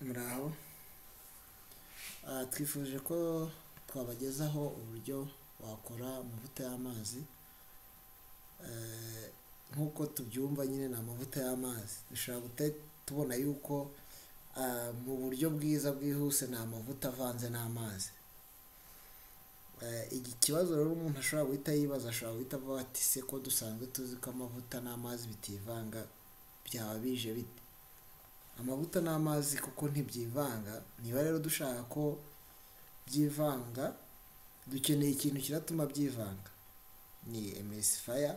muraho twifuje ko twabagezaho uburyo wakora amavuta y'amazi Eh, nk'uko tubyumva nyine ni amavuta y'amazi dushobora guhita tubona yuko ah, mu buryo bwiza bwihuse ni amavuta avanze n'amazi Eh, iki kibazo rero umuntu ashobora guhita yibaza ashobora guhita avuga ati se ko dusanzwe tuzi ko amavuta n'amazi bitivanga byaba bije bite amavuta n'amazi kuko ntibyivanga niba rero dushaka ko byivanga dukeneye ikintu kiratuma byivanga ni emesi faya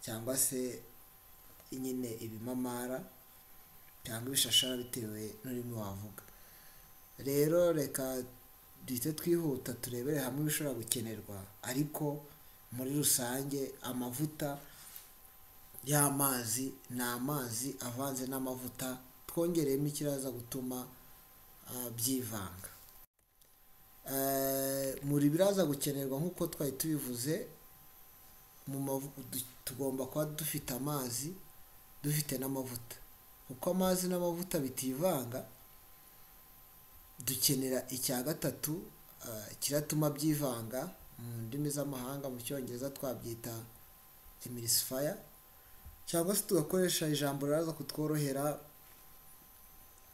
cyangwa se nyine ibimamara cyangwa ibishashara bitewe n'ururimi wavuga rero reka duhite twihuta turebere hamwe ibishobora gukenerwa ariko muri rusange amavuta y'amazi ni amazi avanze n'amavuta twongereyemo ikiraza gutuma ah, byivanga Eh, muri biraza gukenerwa nk'uko twari tubivuze mu mavu- du- tugomba kuba dufite amazi dufite n'amavuta kuko amazi n'amavuta bitivanga dukenera icya gatatu ah, kiratuma byivanga mu ndimi z'amahanga mu cyongereza twabyita emulsifier cyangwa se tugakoresha ijambo riraza kutworohera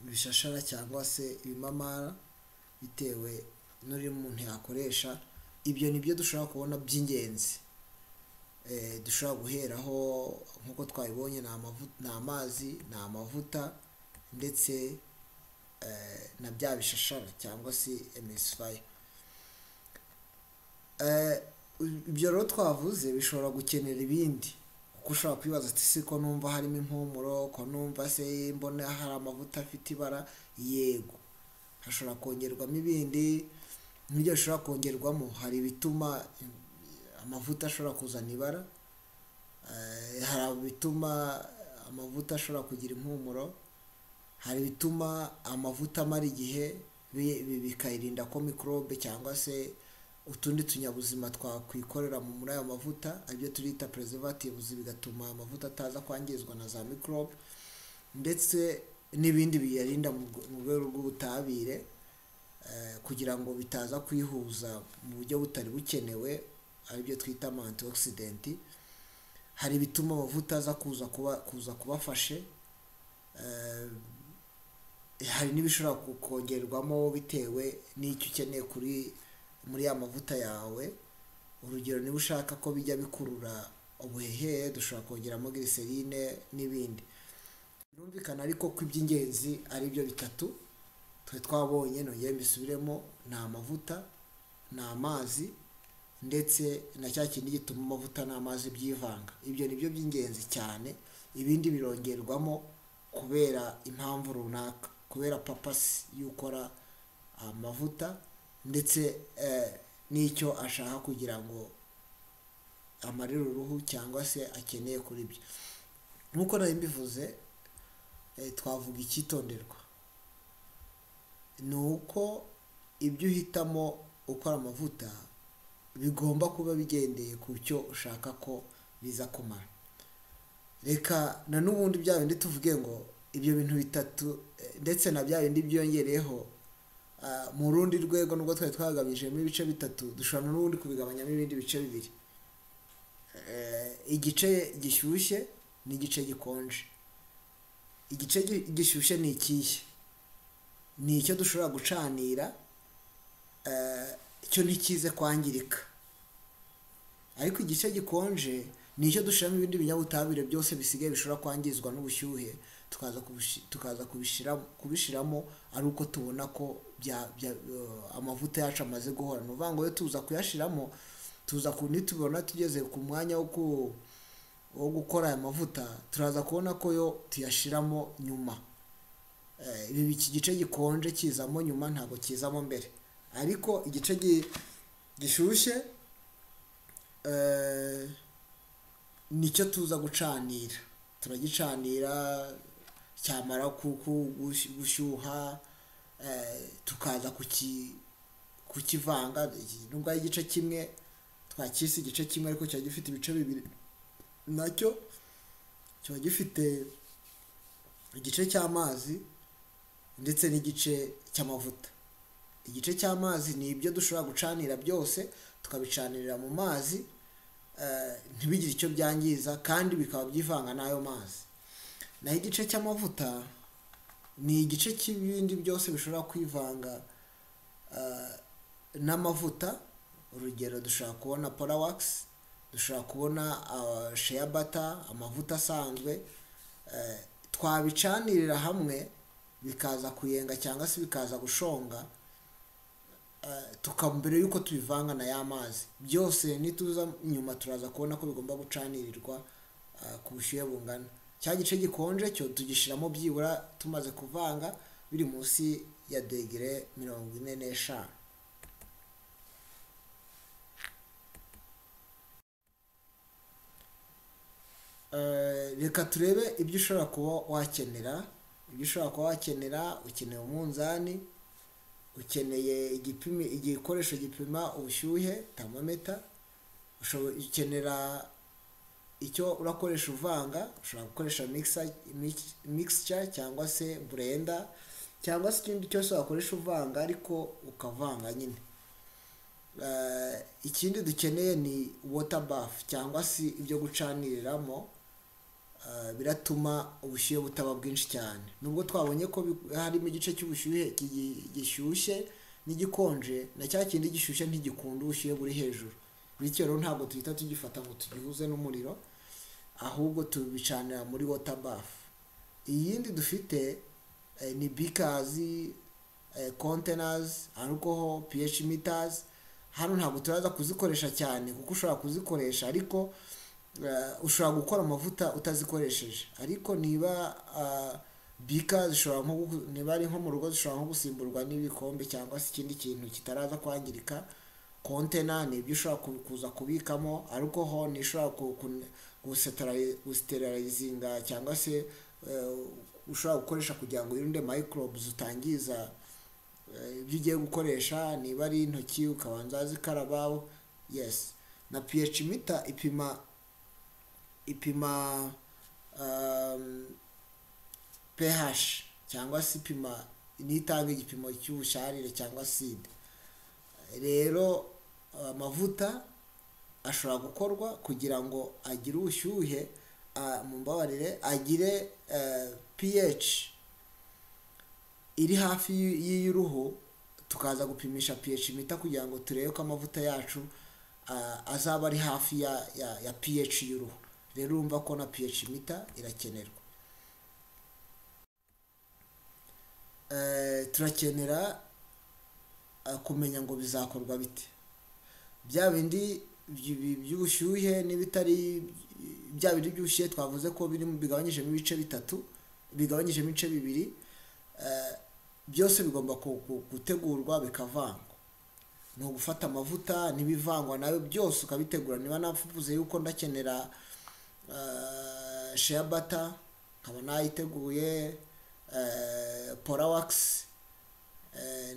ibishashara cyangwa se ibimamara bitewe n'uri umuntu yakoresha ibyo ni byo dushobora kubona by'ingenzi Eh, dushobora guheraho nk'uko twabibonye ni amavu- ni amazi ni amavuta ndetse eh, na bya bishashara cyangwa se emesifaya ibyo rero twavuze bishobora gukenera ibindi kuko ushobora kwibaza ati se ko numva harimo impumuro ko numva se mbona hari amavuta afite ibara yego hashobora kongerwamo ibindi n'ibyo bishobora kongerwamo hari ibituma eh, amavuta ashobora kuzana ibara eh, hari ibituma amavuta ashobora kugira impumuro hari ibituma amavuta amara igihe bi- bi- bikayirinda ko mikorobe cyangwa se utundi tunyabuzima twakwikorera mu- muri ayo mavuta aribyo turita preservatives bigatuma amavuta ataza kwangizwa na za mikorobe ndetse n'ibindi biyarinda mu rwe- mu rwego rw'ubutabire eh, kugira ngo bitaza kwihuza mu buryo butari bukenewe aribyo twita ama antioxidant hari ibituma amavuta aza kuza kuba kuza kubafashe eh, hari n'ibishobora ku- kongerwamo bitewe n'icyo ukeneye kuri muri ya mavuta yawe urugero niba ushaka ko bijya bikurura ubuhehere dushobora kongeramo glycerine n'ibindi birumvikana ariko ko iby'ingenzi ari byo bitatu twe twabonye nongere mbisubiremo ni amavuta ni amazi ndetse na cya kindi gituma amavuta n'amazi byivanga ibyo ni byo by'ingenzi cyane ibindi birongerwamo kubera impamvu runaka kubera papasi y'ukora amavuta ndetse eh, n'icyo ashaka kugira ngo amarire uruhu cyangwa se akeneye kuri byo nk'uko nari mbivuze eh, twavuga icyitonderwa ni uko ibyo uhitamo ukora amavuta bigomba kuba bigendeye ku cyo ushaka ko biza kumara reka na n'ubundi bya bindi tuvuge ngo ibyo bintu bitatu eh, ndetse na bya bindi byongereyeho ah, mu rundi rwego nubwo twari twagabijemo ibice bitatu dushobora na n'ubundi kubigabanyamo ibindi bice bibiri Eh, igice gishyushye n'igice gikonje igice gi- gishyushye ni ikihe ni icyo dushobora gucanira eh, cyo ntikize kwangirika ariko igice gikonje ni icyo dushyiramo ibindi binyabutabire byose bisigaye bishobora kwangizwa n'ubushyuhe tukaza kubishi- tukaza kubishira- kubishiramo ari uko tubona ko bya- bya- eh, amavuta yacu amaze guhora ni ukuvuga ngo iyo tuza kuyashiramo tuza ku nitubona tugeze ku mwanya wo ku- wo gukora aya mavuta turaza kubona ko yo tuyashiramo nyuma Eh, ibi iki gice gikonje kizamo nyuma ntabwo kizamo mbere ariko igice gi- gishyushye eh, nicyo tuza gucanira turagicanira cyamara ku- ku- gush- gushyuha eh, tukaza kuki- kukivanga nubwo ari igice kimwe twakisi igice kimwe ariko kiba gifite ibice bibiri nacyo kiba gifite igice cy'amazi ndetse n'igice cy'amavuta igice cy'amazi ni ibyo dushobora gucanira byose tukabicanirira mu mazi ntibigire icyo byangiza kandi bikaba byivanga n'ayo mazi naho igice cy'amavuta ni igice cy'ibindi byose bishobora kwivanga n'amavuta urugero dushobora kubona porawakisi dushobora kubona sheya bata amavuta asanzwe twabicanirira hamwe bikaza kuyenga cyangwa se bikaza gushonga mbere y'uko tubivanga na ya mazi byose nituza nyuma turaza kubona ko bigomba gucanirirwa ku bushyuhe bungana cya gice gikonje cyo tugishyiramo byibura tumaze kuvanga biri munsi ya degere mirongo ine n'eshanu reka turebe ibyo ushobora kuba wakenera ibyo ushobora kuba wakenera ukeneye umunzani ukeneye igikoresho gipima ubushyuhe tamameta ukenera icyo urakoresha uvanga ushobora gukoresha mixture cyangwa se burenda cyangwa se ikindi cyose wakoresha uvanga ariko ukavanga nyine ikindi dukeneye ni water bath cyangwa se ibyo gucaniriramo biratuma ubushyuhe butaba bwinshi cyane nubwo twabonye ko harimo igice cy'ubushyuhe gishyushye n'igikonje na cya kindi gishyushye ntigikunda ubushyuhe buri hejuru bityo rero ntabwo duhita tugifata ngo tugihuze n'umuriro ahubwo tubicanira muri water bath iyindi dufite ni bikazi kontenazi arukoho pH mitazi hano ntabwo turaza kuzikoresha cyane kuko ushobora kuzikoresha ariko ushobora gukora amavuta utazikoresheje ariko niba bika zishobora nko niba ari nko mu rugo zishobora nko gusimburwa n'ibikombe cyangwa se ikindi kintu kitaraza kwangirika kontena ni ibyo ushobora kuza kubikamo ariko ho nishobora gusiterizinga cyangwa se ushobora gukoresha kugira ngo wirinde microbes utangiza ibyo ugiye gukoresha niba ari intoki ukabanza zikaraba yes na pH mita ipima ipima pH cyangwa se ipima n'itanga igipimo cy'ubusharire cyangwa sida rero amavuta ashobora gukorwa kugira ngo agire ubushyuhe mu mbabarire agire pH iri hafi y'iy'uruhu tukaza gupimisha pH mita kugira ngo turebe ko amavuta yacu azaba ari hafi ya pH y'uruhu rero urumva ko na pH mita irakenerwa turakenera kumenya ngo bizakorwa bite bya bindi by'ubushyuhe n'ibitari bya bindi by'ubushyuhe twavuze ko bigabanyijemo ibice bitatu bigabanyijemo ibice bibiri byose bigomba gutegurwa bikavangwa ni ugufata amavuta n'ibivangwa nawe byose ukabitegura niba navuze yuko ndakenera sheya bata nkaba nayiteguye porawakisi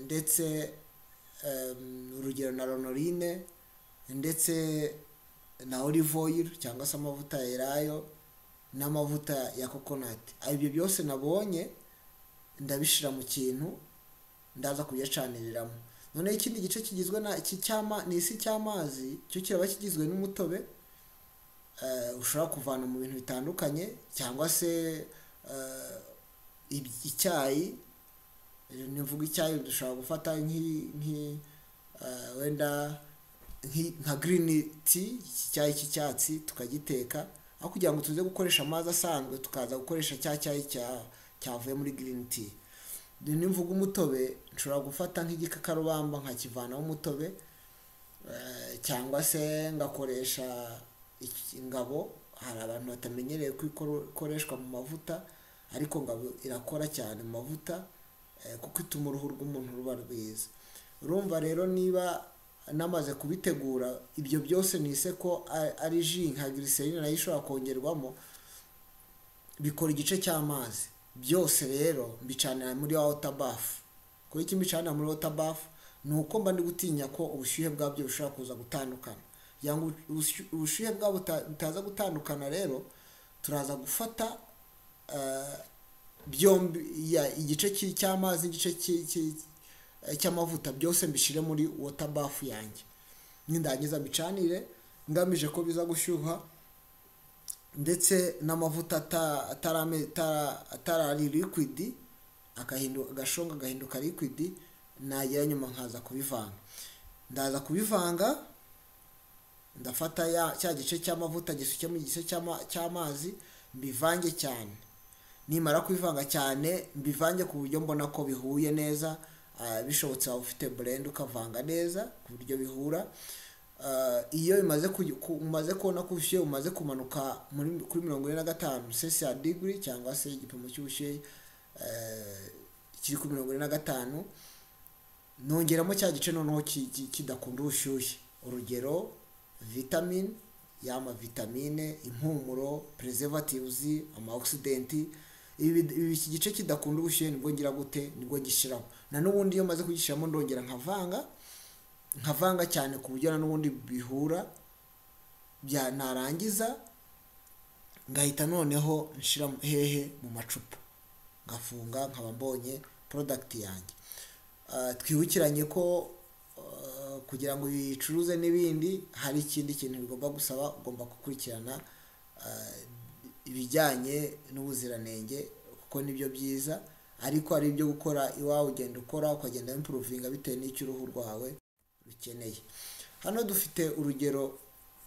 ndetse urugero na ronorine ndetse na olivoyiri cyangwa se amavuta ya erayo n'amavuta ya kokonati ibyo byose nabonye ndabishyira mu kintu ndaza kuyacaniramo noneho ikindi gice kigizwe ni isi cy'amazi cyo kiraba kigizwe n'umutobe ushobora kuvana mu bintu bitandukanye cyangwa se icyayi nivuga icyayi dushobora gufata wenda nka girini ti icyayi cy'icyatsi tukagiteka aho kugira ngo tuze gukoresha amazi asanzwe tukaza gukoresha cya cyayi cyavuye muri girini ti nimvuga umutobe nshobora gufata nk'igikakarubamba nkakivanaho umutobe cyangwa se ngakoresha ingabo hari abantu batamenyereye ko ikoreshwa mu mavuta ariko ngabo irakora cyane mu mavuta kuko ituma uruhu rw'umuntu ruba rwiza urumva rero niba namaze kubitegura ibyo byose ni ko ari ji nka giriserine nayo ishobora kongerwamo bikora igice cy'amazi byose rero mbicanira muri wota bafu kuko icyo mbicanira muri wota bafu ni uko mba ndi gutinya ko ubushyuhe bwabyo bushobora kuza gutandukana kugira ngo ubushyuhe bwabo butaza gutandukana rero turaza gufata byombi ya- igice ki- cy'amazi n'igice ki- ki- cy'amavuta byose mbishyire muri water bafu yanjye nindangiza mbicanire ngamije ko biza gushyuha ndetse n'amavuta ata- atarame- atara- atarari liquid agahinduka agashonga agahinduka liquid nagira nyuma nkaza kubivanga ndaza kubivanga ndafata ya cya gice cy'amavuta gisuke mu gice cy'ama- cy'amazi mbivange cyane nimara kubivanga cyane mbivange ku buryo mbona ko bihuye neza ah, bishobotse waba ufite blend ukavanga neza ku buryo bihura Ah, iyo bimaze kugi- ku- umaze kubona ko ubushyuhe bumaze kumanuka muri kuri mirongo ine na gatanu cesiya digiri cyangwa se igipimo cy'ubushyuhe eh, kiri kuri mirongo ine na gatanu nongeramo cya gice noneho ki- ki- kidakunda ubushyuhe urugero vitamine yama vitamine impumuro preservatives amaoxidant ibi ibi- iki gice kidakunda ubushyuhe nibwo ngira gute nibwo gishyiramo na n'ubundi iyo maze kugishyiramo ndongera nkavanga nkavanga cyane ku buryo na n'ubundi bihura bya narangiza ngahita noneho nshyira hehe mu macupa ngafunga nkaba mbonye porodagiti yanjye Ah, twibukiranye ko ah, kugira ngo bicuruze n'ibindi hari ikindi kintu bigomba gusaba ugomba gukurikirana ah, ibijyanye n'ubuziranenge kuko nibyo byiza ariko hari ibyo gukora iwawe ugenda ukora ukagenda impuruvinga bitewe n'icyo uruhu rwawe rukeneye hano dufite urugero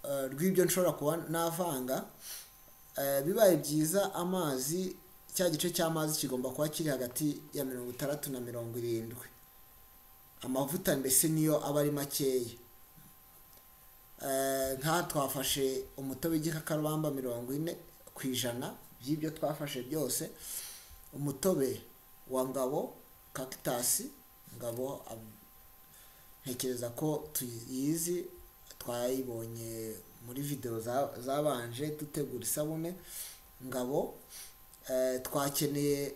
eh, rw'ibyo nshobora kuba navanga Eh, bibaye byiza amazi cya gice cy'amazi kigomba kuba kiri hagati ya mirongo itandatu na mirongo irindwi amavuta mbese niyo aba ari makeya Eh, nka twafashe umutobe w'igikakarubamba mirongo ine ku ijana by'ibyo twafashe byose umutobe wa ngabo kakitasi ngabo ab- ntekereza ko tuyizi twayibonye muri videwo za- zabanje dutegura isabune ngabo eh, twakeneye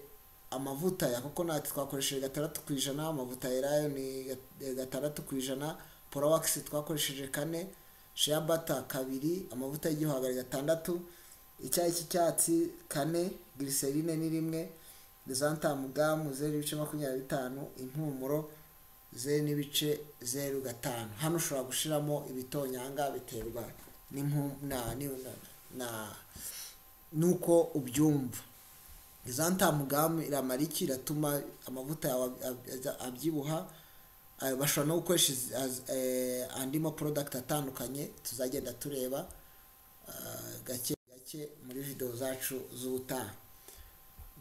amavuta ya kokonati twakoresheje gatandatu ku ijana amavuta ya rayo ni ga- eh, gatandatu ku ijana porawakisi twakoresheje kane shea bata kabiri amavuta y'igihwagari gatandatu icyayi cy'icyatsi kane giriserine ni rimwe desantamu gamu zeru ibice makumyabiri bitanu impumuro zeru n'ibice zeru gatanu hano ushobora gushyiramo ibitonyanga biterwa n'impu- na- ni- na- na- n'uko ubyumva izantamugamu iramara iki iratuma amavuta yawe ab- ab- abyibuha Eh, bashobora no gukoresha izi- az- eh, andi ma porodagiti atandukanye tuzagenda tureba eh, gake gake muri videwo zacu z'ubutaha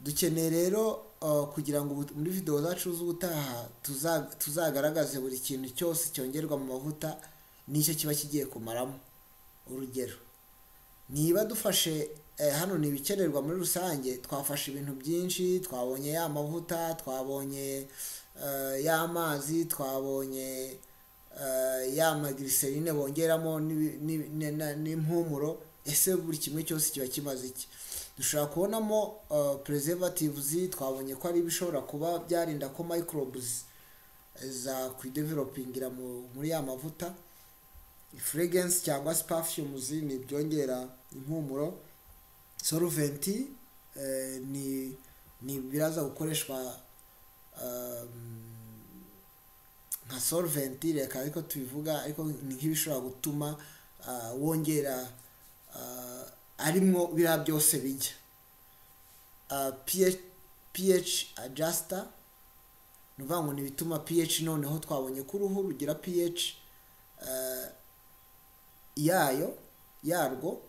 dukeneye rero uh, kugira ngo ubu- muri videwo zacu z'ubutaha tuza- tuzagaragaze buri kintu cyose cyongerwa mu mavuta n'icyo kiba kigiye kumaramo urugero niba dufashe eh, hano ni ibikenerwa muri rusange twafashe ibintu byinshi twabonye ya mavuta twabonye eh, y'amazi twabonye eh, ya magiriserine bongeramo n'ibi- n'ibi- ne- na- n'impumuro ese buri kimwe cyose kiba kimaze iki dushobora kubonamo preservatives twabonye ko ari ibishobora kuba byarinda ko microbes za kwidevelopingira mu- muri ya mavuta fragrance cyangwa se perfumes ni ibyongera impumuro solvent eh, ni ni biraza gukoreshwa um, nka solvent reka ariko tubivuga ariko ni nk'ibishobora gutuma ah, wongera ah, arimwo biriya byose bijya Ah, pH pH adjuster ni ukuvuga ngo ni ibituma pH noneho twabonye ko uruhu rugira pH ah, yayo yarwo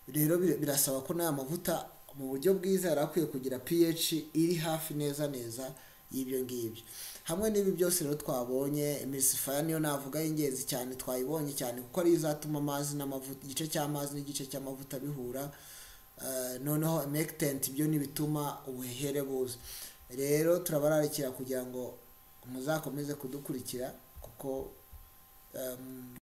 rero bir- birasaba ko n'aya mavuta mu buryo bwiza yari akwiye kugira pH iri hafi neza neza y'ibyo ngibyo hamwe n'ibi byose rero twabonye emulsifier niyo navuga y'ingenzi cyane twayibonye cyane kuko ariyo izatuma amazi n'amavuta igice cy'amazi n'igice cy'amavuta bihura Eh, noneho emectant byo ni bituma ubuhehere buza rero turabararikira kugira ngo muzakomeze kudukurikira kuko em,